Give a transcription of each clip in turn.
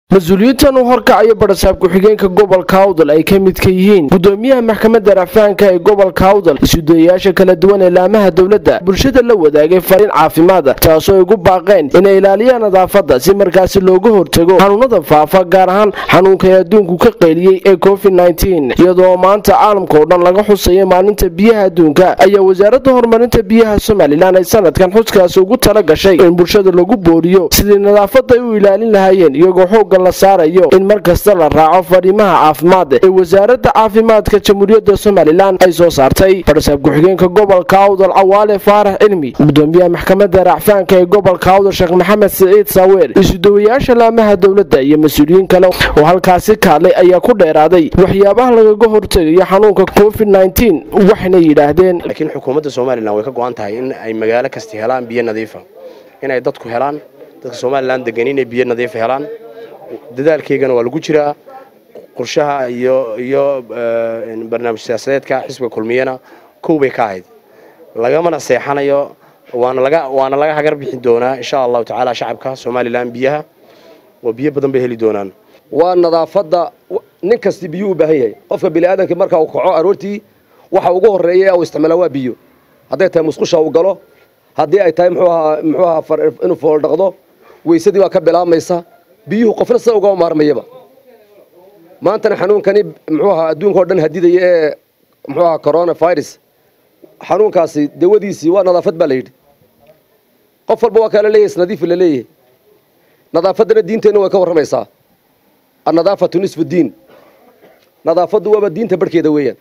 mas-uuliyiintan u horkacayo barasaab ku-xigeenka gobolka awdal ay ka midka yihiin gudoomiyaha maxkamadda racfaanka ee gobolka awdal isudayayaasha kala duwan ee laamaha dowladda bulshada la wadaagay fariin caafimaada taasoo ay ugu baaqeen inay ilaaliyaan nadaafadda si markaasi looga hortago xanuunada faafa gaar ahaan xanuunka ee adduunku ka qayliyey ee covid iyadoo maanta caalamka oo dhan laga xusaya maalinta biyaha adduunka ayaa wasaaradda horumarinta biyaha somalilan ay sanadkan xuskaasi ugu tala gashay in bulshada lagu booriyo sidii nadaafadda ay u ilaalin lahaayeen iyagoo xoogga la saarayo in mar kasta la raaco fariimaha caafimaad ee wasaaradda caafimaadka jamhuuriyadda somalilan ay soo saartay barasaab ku-xigeenka gobolka awdal cawaale faarax cilmi gudoomiyaha maxkamadda racfaanka ee gobolka awdal sheekh maxamed siciid saaweer isudawayaasha laamaha dowladda iyo mas-uuliyiin kale oo halkaasi kaadlay ayaa ku dheeraaday waxyaabaha lagaga hortegayo xanuunka covid waxayna yidhaahdeen laakiin xukuumadda somalilan way ka go-an tahay in ay magaalo kasta helaan biyo nadiifa inay dadku helaan dadka somalilan degan inay biyo nadiifa helaan dadaalkeygana waa lagu jiraa qorshaha iyo iyo barnaamij siyaasadeedka xisbiga kulmiyana kow bay ka ahayd lagamana seexanayo waana laga waana laga hagar bixi doonaa insha allahu tacaala shacabka somalilan biyaha oo biyo badan bay heli doonaan waa nadaafadda nin kasti biyuu u baahan yahay qofka biniaadanka marka uu kaco aroortii waxa ugu horeeya uu isticmaala waa biyo hadday tahay musqusha uu galo haddii ay tahay muxuu ahaa muxuu ahaa inuu fool dhaqdo weysadii waa ka bilaabmaysa biyuhu qofna sida uga maarmayaba maantana xanuunkani muxuu ahaa adduunka oo dhan hadidaya ee muxuu ahaa corona virus xanuunkaasi dawadiisii waa nadaafad baa la yidhi qof walba waa kala leeyahay isnadiif la leeyahay nadaafaddana diinteenna way ka warramaysaa annadaafatu nisfu diin nadaafaddu waaba diinta barhkeeda weeyaan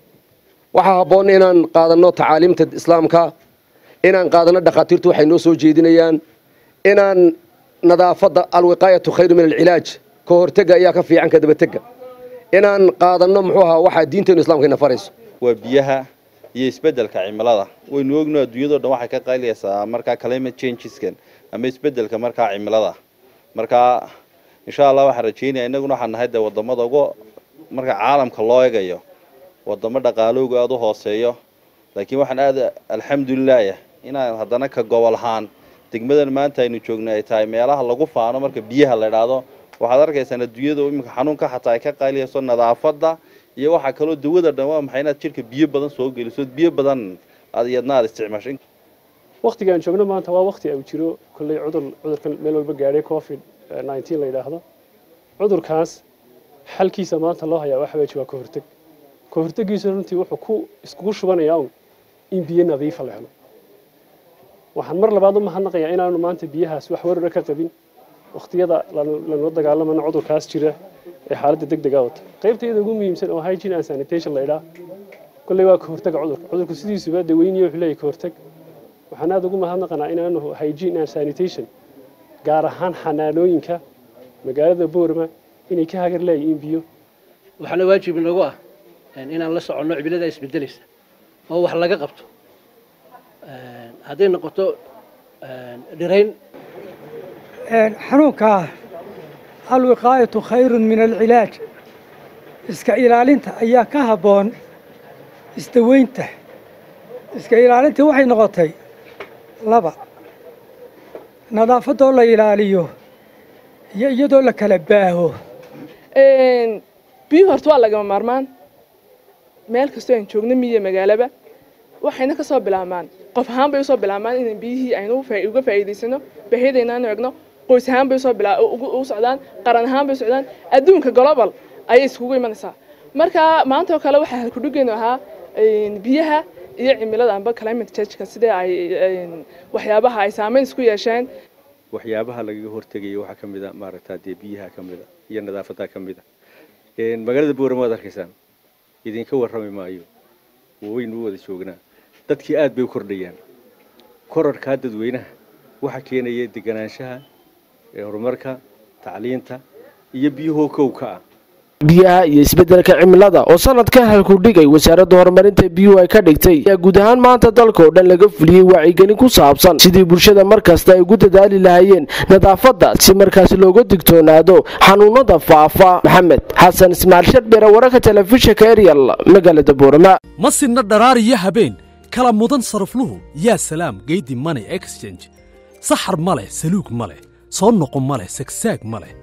waxaa habboon inaan qaadanno tacaaliimta islaamka inaan qaadanno dhakhaatiirtu waxay noo soo jeedinayaan inaan nadaafadda alwiqaayatu khayru min alcilaaj ka hortega ayaa ka fiican ka dabatega inaan qaadanno muxuu ahaa waxaa diinteenu islamka ina farayso waa biyaha iyo isbeddelka cimilada waynu ogno adduunyado dhan waxay ka qayliyaysaa markaa climate changeskan ama isbeddelka markaa cimilada markaa insha allah waxaan rajeynaya innaguna waxaan nahay dee wadamada ugu marka caalamka loo egayo wadamo dhaqaaloogu aada u hooseeyo laakiin waxaan aada alxamdulilaah inaan haddana ka gobol ahaan degmadan maanta aynu joogna ay tahay meelaha lagu faano marka biyaha la idhaahdo waxaad arkaysaan adduunyada iminka xanuunka xataa ay ka qayliyayso nadaafadda iyo waxaa kaloo dawada dhan waa maxay inaad jirka biyo badan soo geliso biyo badan aad iyadna aad isticmaasho waktiga aan joogno maanta waa wakti uu jiro kolley cudur cudurkan meel walba gaadhay covid nineteen la yidhaahdo cudurkaas xalkiisa maanta loo hayaa waxa weeye waa ka horteg ka hortegiisu runtii wuxuu ku iskugu shubanayaa un in biyo nadiifa la helo waxaan mar labaad u mahadnaqayaa inaanu maanta biyahaas wax warara ka qabin wakhtiyada lanula dagaalamana cudurkaas jira ee xaaladda deg dega wata qaybtayada ugu muhiimsan oo hygiene and sanitation la idhaa kolley waa ka hortega cudurka cudurku sidiisuba daweyniyo wuxuu leeyahy ka horteg waxaan aada ugu mahadnaqanaa inaanu hygiene and sanitation gaar ahaan xanaanooyinka magaalada boorma inay ka hagar leeyihiin biyo waxaana waajib inagu ah inaan la soconno cimilada isbedelaysa oo wax laga qabto hadday noqoto dhirayn xanuunkaa alwiqaayatu khayrun min alcilaaj iska ilaalinta ayaa ka habboon isdaweynta iska ilaalintii waxay noqotay laba nadaafadoo la ilaaliyo iyo iyadoo la kala baaho biyuhu horta waa lagama maarmaan meel kastoo aan joogno miyiga magaalaba waxayna ka soo bilaabmaan qof ahaan bay usoo bilaabmaan in biyihii aynu uga faa'iidaysano baahiyadayna aanu egno qoys ahaan bay usoo u socdaan qaran ahaan bay socdaan adduunka global ayay iskugu imanaysaa marka maanta oo kale waxaa halkudhigeenu ahaa biyaha iyo cimilada amba climate changeka sidee ay waxyaabaha ay saameyn isku yeesheen waxyaabaha lagaga hortegayo waxaa ka mid a maaragtaa dee biyaha ka mid a iyo nadaafadda ka mid a magaalada boorama waad arkaysaan idinka warrami maayo waynu u wada joognaa dadkii aad bay u kordhayaan korarkaa dadweynaha waxaa keenaya deganaanshaha horumarka tacliinta iyo biyuhoo kowka ah biyaha iyo isbeddelka cimilada oo sanadkan halkudhigay wasaaradda horumarinta biyuhu ay ka dhigtay ayaa guud ahaan maanta dalka oo dhan laga fuliyey wacyigelin ku saabsan sidii bulshada mar kasta ay ugu dadaali lahaayeen nadaafadda si markaasi looga digtoonaado xanuunada faafa maxamed xasan ismaaciil sharbere wararka telefishinka eryal magaalada boorama ma sinna dharaar iyo habeen kala mudan sarafluhu yaa salaam geydi money exchange saxar ma leh saluug ma leh soo noqo ma leh sagsaag ma leh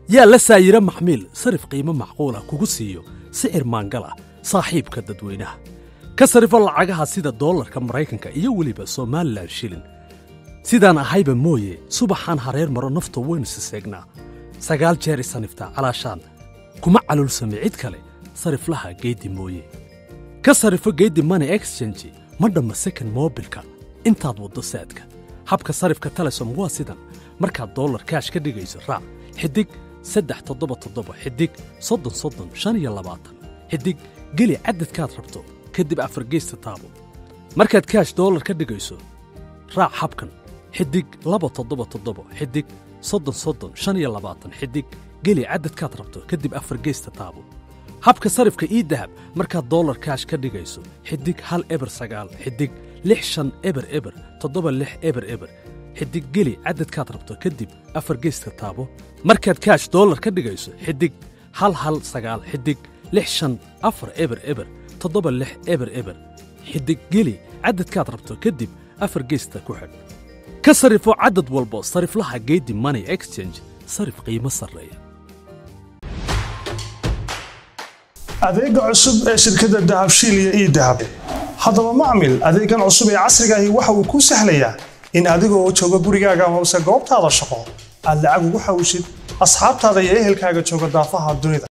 yaa la saayiro maxmiil sarif qiimo macquula kugu siiyo sicir maangal ah saaxiibka dadweynaha ka sarifo lacagaha sida doolarka maraykanka iyo weliba somalilan shilin sidaan ahayba mooye subaxaan hareer maro nafta waynu siseegnaa sagaal jeer isaniftaa calaashaan kuma calulsami cid kale sariflaha geeddi mooye ka sarifo geeddi money exchange ma dhamma second moobilka intaad waddo saadka habka sarifka telesom waa sidan markaad dollar kaash ka dhigayso raac xidig saddex toddoba toddoba xidig soddon soddon shan iyo labaatan xidig geli cadadkaad rabto kadib afargeysta taabo markaad kaash dollar ka dhigayso raac habkan xidig laba toddoba toddoba xidig soddon soddon shan iyo labaatan xidig geli cadadkaad rabto kadib afargeysta taabo habka sarifka ii dahab markaad dollar kaash ka dhigayso xidig hal eber sagaal xidig lix shan eber eber toddoba lix eber eber xidig geli cadadkaad rabto kadib afar geyska taabo markaad kaash dollar ka dhigayso xidig hal hal sagaal xidig lix shan afar eber eber toddoba lix eber eber xidig geli cadadkaad rabto kadib afar geysta ku xidh ka sarifo cadad walbo sariflaha geedi money exchange sarif qiimo sarreeya adeega cusub ee shirkadda dahabshiil iyo ii dahab haddaba macmil adeegan cusub ee casrigaahi waxa uu kuu sahlayaa in adigoo jooga gurigaaga amase goobtaada shaqo aad lacag ugu xawshid asxaabtaada iyo ehelkaaga jooga daafaha dunida